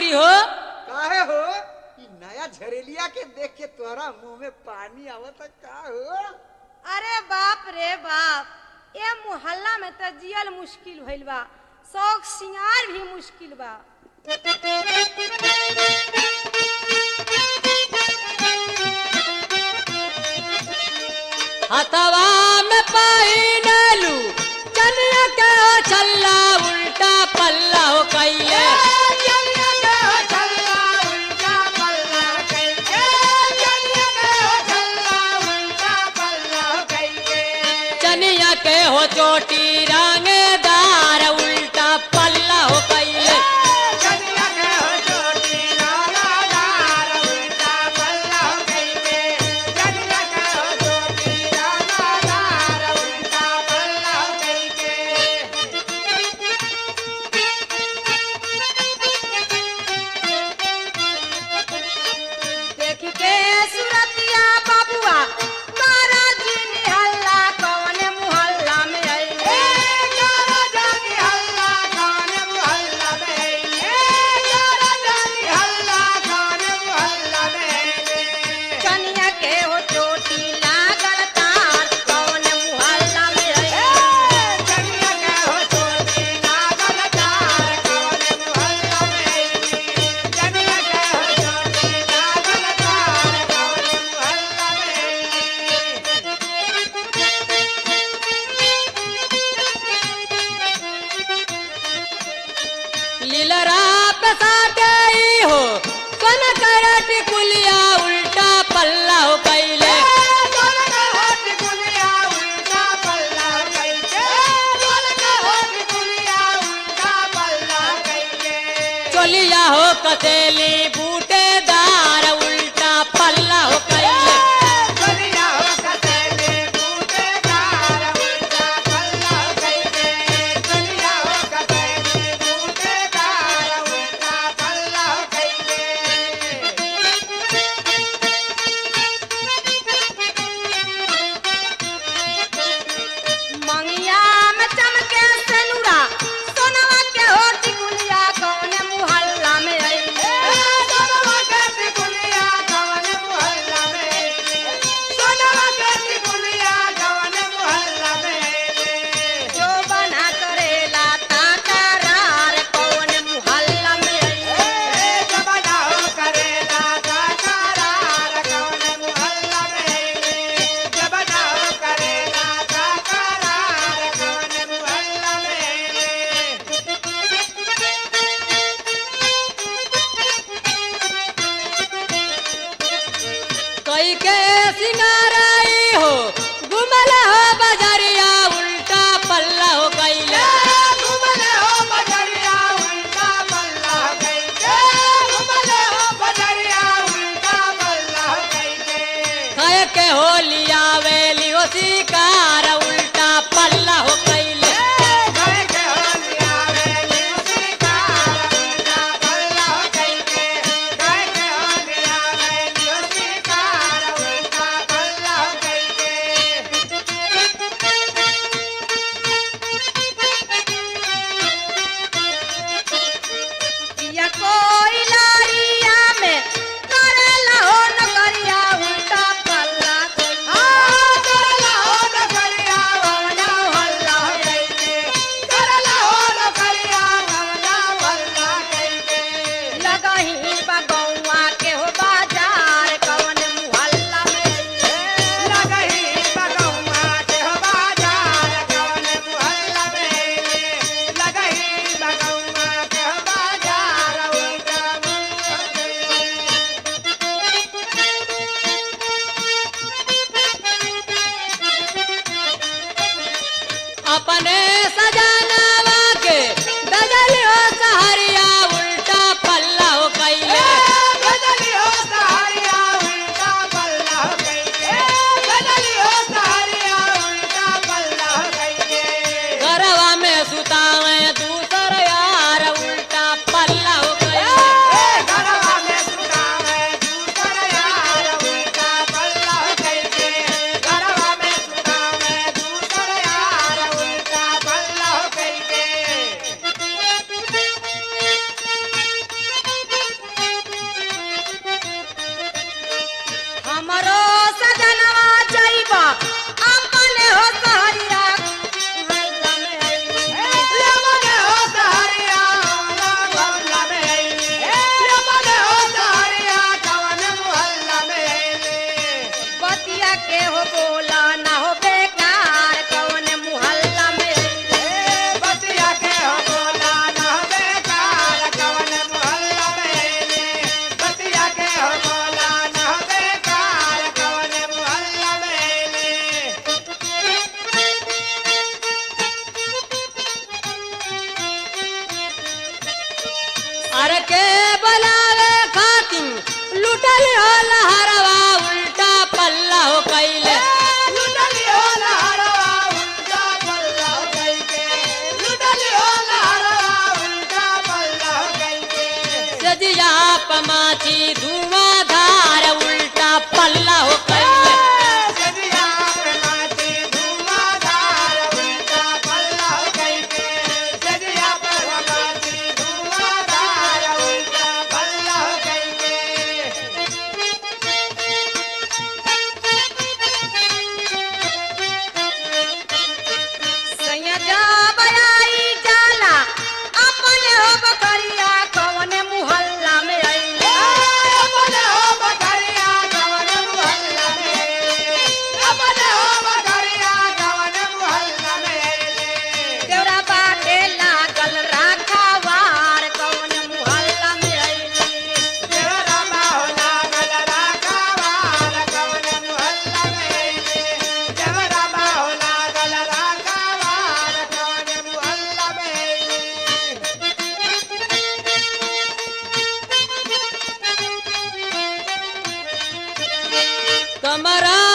जी हो काहे हो ई नया झरेलिया के देख के तोरा मुंह में पानी आवत का हो अरे बाप रे बाप ए मोहल्ला में त जियल मुश्किल भइल बा शौक सिंगार भी मुश्किल बा हथवा में पहिनलू चनिया के हो छल्ला उल्टा पल्ला हो कैले चनिया के हो चोटी रंगदार उल्टा पल्ला हो कैले देख के सुरतिया बाबुआ मारा जी निहल्ला कौन मोहल्ला में आइले कनिया के हो चोटी लागल तार कौन मोहल्ला में आइले लीलरा पसाटे हो कन करट कुलिया उल्टा पल्ला हो कैले चोलिया हो कसेली बूटेदार उल्टा पल्ला हो कैले मंगिया में चमके सेनुरा सोनवा के होठ गुलिया कौन मोहल्ला में आइले जो बना करेला ताकरार कौन मोहल्ला में आइले कई के सिंगाराई हो गुमल हो बजरिया उल्टा पल्ला हो कैले खाए के हो लिया वेली हो शिकार उल्टा पल्ला हो कैले या कोई लारिया में करेला हो नगरिया उल्टा पल्ला कोई कमरा